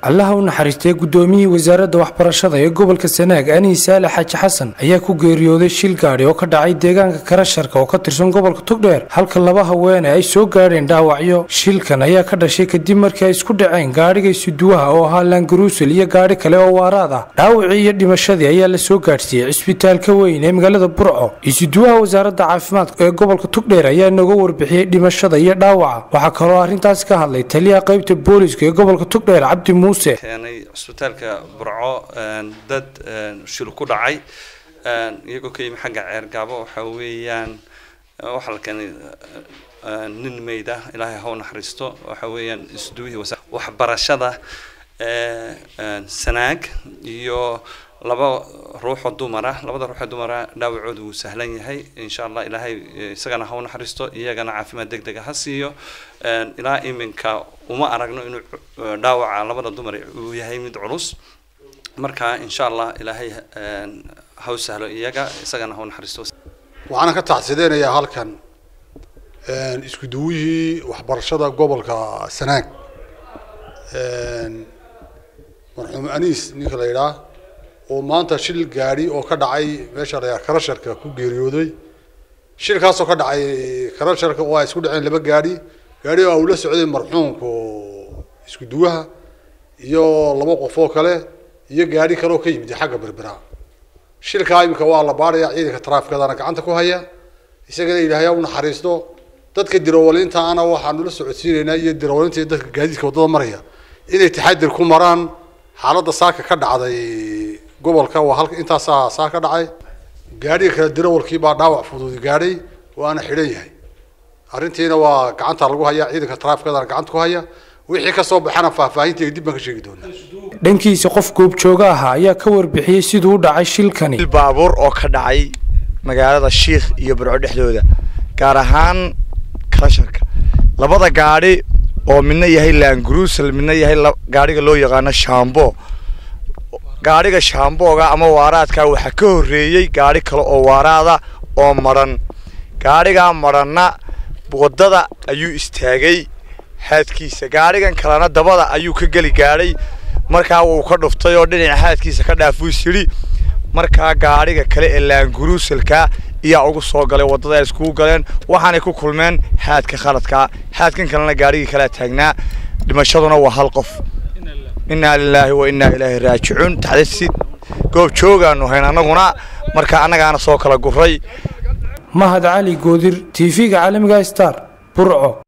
allaha u naxariistay gudoomiyihii wasaaradda waxbarashada ee gobolka sanaag anihi saale xaaji xasan ayaa ku geeriyooday shil gaadhi oo ka dhacay deegaanka karasharka oo ka tirsan gobolka togdheer halka laba haweene ay soo gaadheen dhaawacyo shilkan ayaa ka dhashay kadib markii ay isku dhaceen gaadhiga isuduwaha oo ahaa laangaruusel iyo gaadhi kale oo waaraad ah dhaawacii iyo dhimashadii ayaa la soo gaadhsiiyey cisbitaalka weyn ee magaalada burco isuduwaha wasaaradda caafimaadka ee gobolka togdheer ayaa nooga warbixiyey dhimashada iyo dhaawaca waxaa kaloo arrintaasi ka hadlay taliyaha qaybta booliska ee gobolka togdheer cabdi muuse keenay cisbitaalka burco dad shil ku dhacay iyagoo ka yimi xagga ceergaabo waxa weeyaan waxaa la keenay nin meyd ah ilaahay ha u naxariisto waxa weeyaan isduwihii waxbarashada sanaag iyo laba ruuxoo dumar ah labada ruuxoo dumar ah dhaawacooda wuu sahlan yahay insha allah ilaahay isagana ha u naxariisto iyagana caafimaad deg dega ha siiyo ilaa iminka uma aragno inuu dhaawaca labada dumar uu yahay mid culus marka insha allah ilaahay ha u sahlo iyaga isagana ha u naxariisto waxaana ka tacsideynayaa halkan isku duwihii waxbarashada gobolka sanaag marxuum aniis ninka la yidhaah oo maanta shil gaadhi oo ka dhacay meesha la karasharka ku geeriyooday shilkaasoo ka dhacay karasharka oo ay isku dhaceen laba gaadhi gaadhi oo uu la socday marxuumku isku duwaha iyo laba qof oo kale iyo gaadhi kale oo ka yimid xagga berbera shilkaa imika waa la baaraya ciidanka taraafikadana gacanta ku haya isagana ilaahay u naxariisto dadka dirawaliinta ana waxaanu la socodsiinaynaa iyo dirawalinta iyo dadka gaadiidka waddada maraya inay taxadir ku maraan xaaladda saaka ka dhacday gobolka waa halka intaasaa saa ka dhacay gaadhiga kale dirawalkii baa dhaawac fududi gaadhay waana xidhan yahay arrintiina waa gacanta lagu hayaa ciidanka taraafikadana gacanta ku haya wixii ka soo baxana faahfaahinteeda dib baan ka sheegi doonaa dhankiisa qof goobjooga ahaa ayaa ka warbixiyey siduu u dhacay shilkani baabuur oo ka dhacay magaalada shiikh iyo burco dhexdooda gaar ahaan karasharka labada gaadhi oo midna yahay laangaruusel midna yahay gaadhiga loo yaqaano shambo gaadhiga shambooga ama waaraadka waxaa ka horreeyey gaadhi kale oo waaraada oo madhan gaadhigaa madhanna waddada ayuu istaagay haadkiisa gaadhigan kalena dabada ayuu ka geli gaadhay markaa wuu ka dhuftay oo dhinaca haadkiisa ka dhaafuus yidhi markaa gaadhiga kale ee laangaruuselka iyaa ugu soo galay waddada ay iskugu galeen waxaanay ku kulmeen haadka khaladkaa haadkan kalena gaadhigii kalea taagnaa dhimashaduna waa hal qof innaa lilaahi wa innaa ilaahi raajicuun taxdasi goob joogaanu hayn annaguna marka annagaana soo kala guray mahad cali goodir tv-ga caalamiga star burco